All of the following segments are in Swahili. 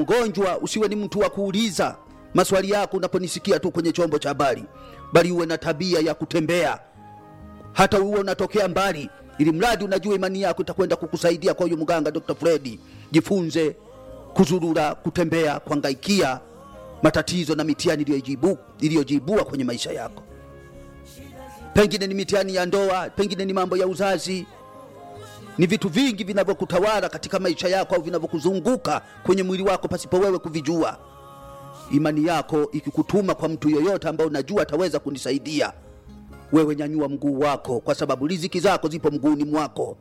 mgonjwa usiwe ni mtu wa kuuliza maswali yako unaponisikia tu kwenye chombo cha habari bali uwe na tabia ya kutembea hata uwe unatokea mbali ili mradi unajua imani yako itakwenda kukusaidia kwa huyu mganga dr fredi jifunze kuzurura kutembea kuangaikia matatizo na mitihani iliyojibu- iliyojiibua kwenye maisha yako pengine ni mitihani ya ndoa pengine ni mambo ya uzazi ni vitu vingi vinavyokutawala katika maisha yako au vinavyokuzunguka kwenye mwili wako pasipo wewe kuvijua imani yako ikikutuma kwa mtu yoyote ambaye unajua ataweza kunisaidia wewe nyanyua mguu wako kwa sababu riziki zako zipo mguuni mwako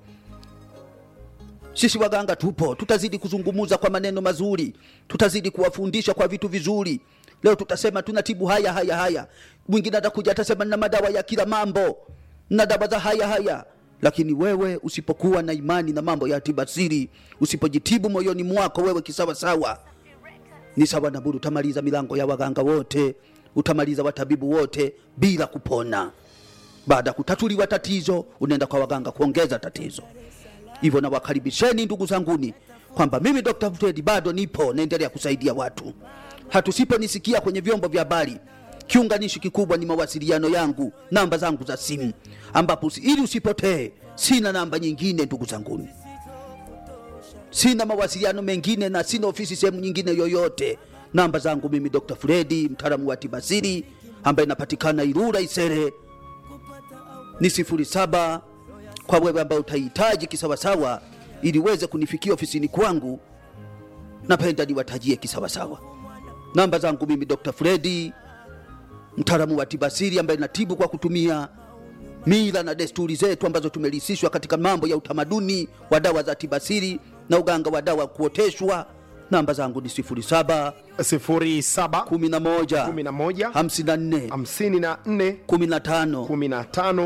sisi waganga tupo tutazidi kuzungumuza kwa maneno mazuri tutazidi kuwafundisha kwa vitu vizuri leo tutasema tunatibu haya haya haya mwingine atakuja atasema na madawa ya kila mambo na dawa za haya haya lakini wewe usipokuwa na imani na mambo ya tibasiri usipojitibu moyoni mwako wewe kisawasawa ni sawa na buru utamaliza milango ya waganga wote utamaliza watabibu wote bila kupona baada ya kutatuliwa tatizo unaenda kwa waganga kuongeza tatizo hivyo nawakaribisheni ndugu zanguni kwamba mimi dr Fred bado nipo naendelea kusaidia watu hatusiponisikia kwenye vyombo vya habari kiunganishi kikubwa ni mawasiliano yangu namba zangu za simu ambapo usi- ili usipotee sina namba nyingine ndugu zanguni sina mawasiliano mengine na sina ofisi sehemu nyingine yoyote namba zangu mimi dr fredi mtaalamu wa tibasiri ambaye inapatikana irura isere ni 07 kwa wewe ambaye utahitaji kisawasawa ili uweze kunifikia ofisini kwangu napenda niwatajie kisawasawa namba zangu mimi dr fredi mtaalamu wa tibasiri ambaye natibu kwa kutumia mila na desturi zetu ambazo tumelisishwa katika mambo ya utamaduni wa dawa za tibasiri na uganga wa dawa kuoteshwa namba zangu ni 07 07 11 11 54 54 15 15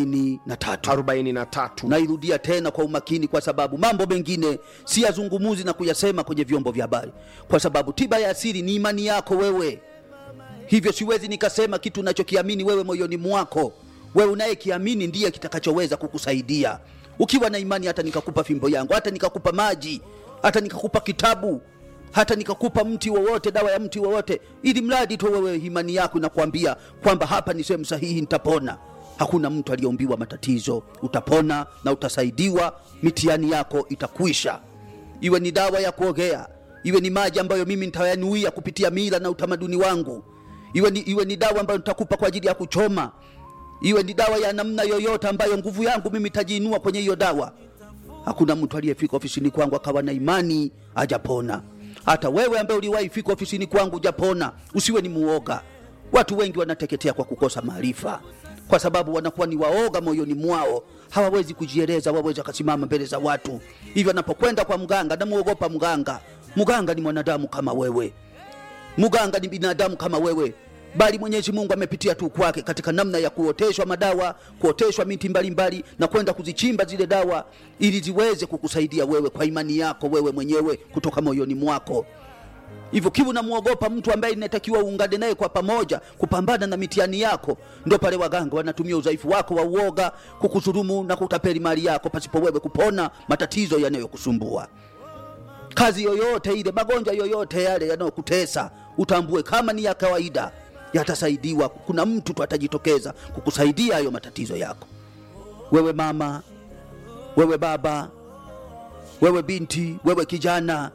43 43 nairudia tena kwa umakini kwa sababu mambo mengine si yazungumuzi na kuyasema kwenye vyombo vya habari kwa sababu tiba ya asili ni imani yako wewe hivyo siwezi nikasema kitu unachokiamini wewe moyoni mwako wewe unayekiamini ndiye kitakachoweza kukusaidia ukiwa na imani hata nikakupa fimbo yangu hata nikakupa maji hata nikakupa kitabu hata nikakupa mti wowote dawa ya mti wowote ili mradi tu wewe imani yako inakuambia kwamba hapa ni sehemu sahihi nitapona hakuna mtu aliyeumbiwa matatizo utapona na utasaidiwa mitihani yako itakwisha iwe ni dawa ya kuogea iwe ni maji ambayo mimi nitayanuia kupitia mila na utamaduni wangu iwe ni, iwe ni dawa ambayo nitakupa kwa ajili ya kuchoma iwe ni dawa ya namna yoyote ambayo nguvu yangu mimi itajiinua kwenye hiyo dawa hakuna mtu aliyefika ofisini kwangu akawa na imani ajapona hata wewe ambaye uliwahi fika ofisini kwangu ujapona usiwe ni muoga watu wengi wanateketea kwa kukosa maarifa kwa sababu wanakuwa ni waoga moyoni mwao hawawezi kujieleza wawezi wakasimama mbele za watu hivyo anapokwenda kwa mganga namuogopa mganga mganga ni mwanadamu kama wewe mganga ni binadamu kama wewe bali mwenyezi mungu amepitia tu kwake katika namna ya kuoteshwa madawa kuoteshwa miti mbalimbali na kwenda kuzichimba zile dawa ili ziweze kukusaidia wewe kwa imani yako wewe mwenyewe kutoka moyoni mwako hivyo kivu namwogopa mtu ambaye inatakiwa uungane naye kwa pamoja kupambana na mitihani yako ndo pale waganga wanatumia udhaifu wako wa uoga kukusurumu na kutapeli mali yako pasipo wewe kupona matatizo yanayokusumbua kazi yoyote ile magonjwa yoyote yale yanayokutesa utambue kama ni ya kawaida yatasaidiwa kuna mtu tu atajitokeza kukusaidia hayo matatizo yako wewe mama wewe baba wewe binti wewe kijana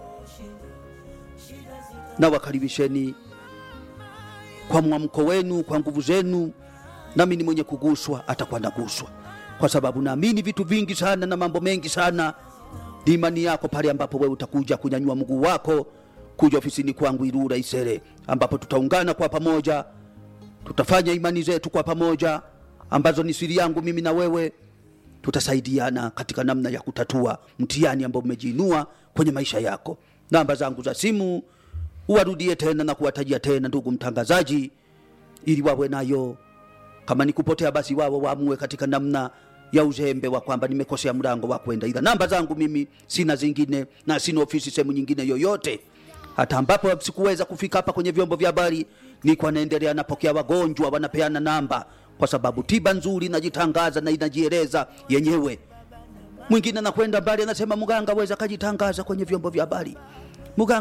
na wakaribisheni kwa mwamko wenu kwa nguvu zenu nami ni mwenye kuguswa atakuwa naguswa kwa sababu naamini vitu vingi sana na mambo mengi sana ni imani yako pale ambapo wewe utakuja kunyanyua mguu wako kuja ofisini kwangu Irura Isere, ambapo tutaungana kwa pamoja, tutafanya imani zetu kwa pamoja, ambazo ni siri yangu mimi na wewe. Tutasaidiana katika namna ya kutatua mtihani ambao umejiinua kwenye maisha yako. Namba zangu za simu uwarudie tena na kuwatajia tena, ndugu mtangazaji, ili wawe nayo kama ni kupotea basi wao waamue katika namna ya uzembe wa kwamba nimekosea mlango wa kwenda, ila namba zangu mimi sina zingine na sina ofisi sehemu nyingine yoyote, hata ambapo sikuweza kufika hapa kwenye vyombo vya habari, niko naendelea napokea wagonjwa, wanapeana namba, kwa sababu tiba nzuri inajitangaza na inajieleza yenyewe. Mwingine anakwenda mbali, anasema mganga aweza akajitangaza kwenye vyombo vya habari, mganga